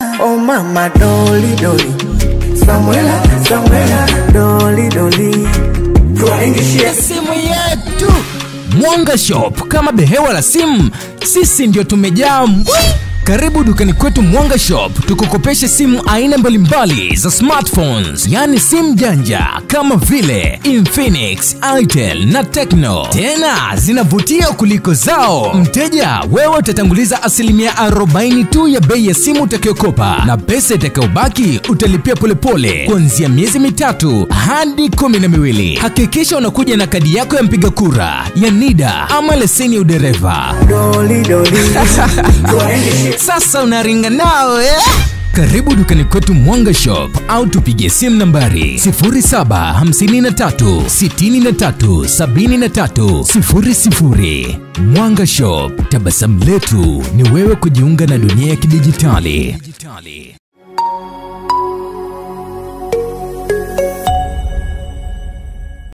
Oh mama doli doli Somewhere, somewhere Doli doli Tuwaingishie simu yetu mwanga shop kama behewa la simu sisi ndio tumejaa mbwi karibu dukani kwetu mwanga shop tukukopeshe simu aina mbalimbali za smartphones yaani simu janja kama vile infinix itel na tecno tena zinavutia kuliko zao mteja wewe utatanguliza asilimia 40 tu ya bei ya simu utakayokopa na pesa itakayobaki utalipia polepole kuanzia miezi mitatu hadi kumi na miwili hakikisha unakuja na kadi yako ya mpiga kura ya nida ama leseni ya udereva Doli doli Tuwaingishie sasa unaringa nao eh? karibu dukani kwetu mwanga shop au tupigie simu nambari 0753737300 mwanga shop tabasamu letu ni wewe kujiunga na dunia ya kidijitali